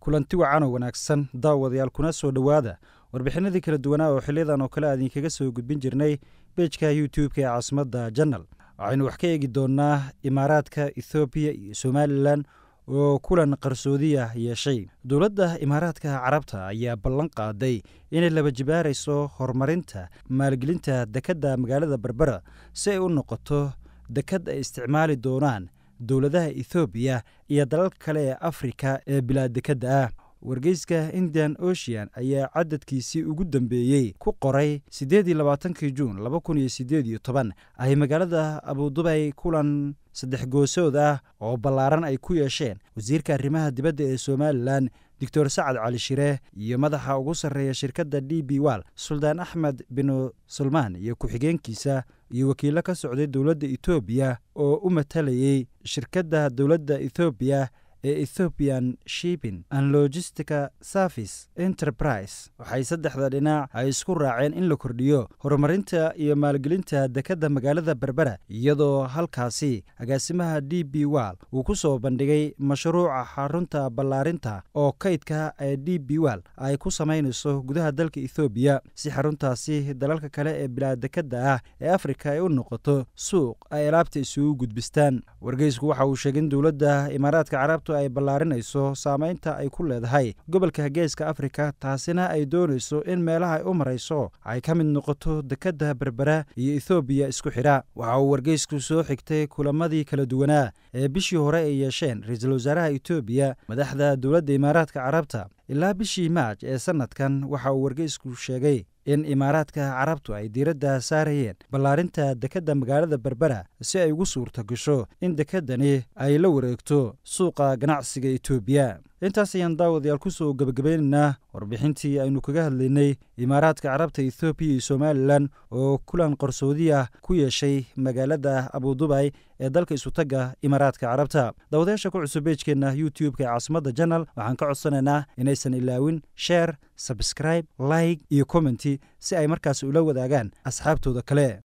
kulanti wacan oo wanaagsan daawadayaal kuna soo dhowaada warbixinadii kala duwanaa oo xiliyadan oo kale aadinkaga soo gudbin jirnay bejka youtube-ka ee caasimadda janal waxaynu wax ka eegi doonnaa imaaraadka ethoobiya iyo somalilan oo kulan qarsoodiya yeeshay dowladda imaaraadka carabta ayaa ballan qaaday inay laba jibaarayso horumarinta maalgelinta dekedda magaalada berbera si ay u noqoto dekad ay isticmaali doonaan dowladaha ethoobiya iyo dalalka kale ee afrika ee bilaa dekedda ah wargeyska indian ocean ayaa cadadkiisii ugu dambeeyey ku qoray siddeed iyo labaatankii juun laba kun iyo siddeed iyo toban ay magaalada abudubay kulan saddex goosood ah oo ballaaran ay ku yeesheen wasiirka arrimaha dibadda ee somalilan doctor sacad cali shire iyo madaxa ugu sarreeya shirkadda d b wal suldaan axmed binu sulmaan iyo ku-xigeenkiisa iyo wakiillo ka socday dowladda etoobiya oo u matalayey shirkadda dowladda ethoobiya ee ethoobian shiping and logistica service enterprise waxay saddexda dhinac ay isku raaceen in la kordhiyo horumarinta iyo maalgelinta dekedda magaalada berbera iyadoo halkaasi agaasimaha d b wal uu ku soo bandhigay mashruuca xarunta ballaarinta oo kaydka ee d b wal ay ku samaynayso gudaha dalka ethoobiya si xaruntaasi dalalka kale ee bilaa dekedda ah ee afrika ay u noqoto suuq ay alaabta isugu gudbistaan wargeysku waxa uu sheegay in dowladda imaaraadka carabta ay ballaarinayso saameynta ay ku leedahay gobolka geeska afrika taasina ay doonayso in meelaha ay u marayso ay ka mid noqoto dekedda berbera iyo ethoobiya isku xidha waxa uu wargeysku soo xigtay kulamadii kala duwanaa ee bishii hore ay yeesheen ra-iisul wasaaraha etoobiya madaxda dowladda imaaraadka carabta ilaa bishii maaj ee sannadkan waxa uu wargeysku sheegay in imaaraadka carabtu ay diiradda saarayeen ballaarinta dekedda magaalada berbera si ay ugu suurta gasho in dekeddani ay la wareegto suuqa ganacsiga etoobiya intaas ayaan daawadayaal ku soo gebagabaynaynaa warbixintii aynu kaga hadlaynay imaaraadka carabta ethoobiya iyo somalilan oo kulan qarsoodiya ku yeeshay magaalada abudubay ee dalka isutagga imaaraadka carabta daawadayaasha ku cusub beejkeenna youtube-ka ee caasimadda janal waxaan ka codsanaynaa inaysan ilaawin sheer sabscribe like iyo commenty si ay markaas ula wadaagaan asxaabtooda kale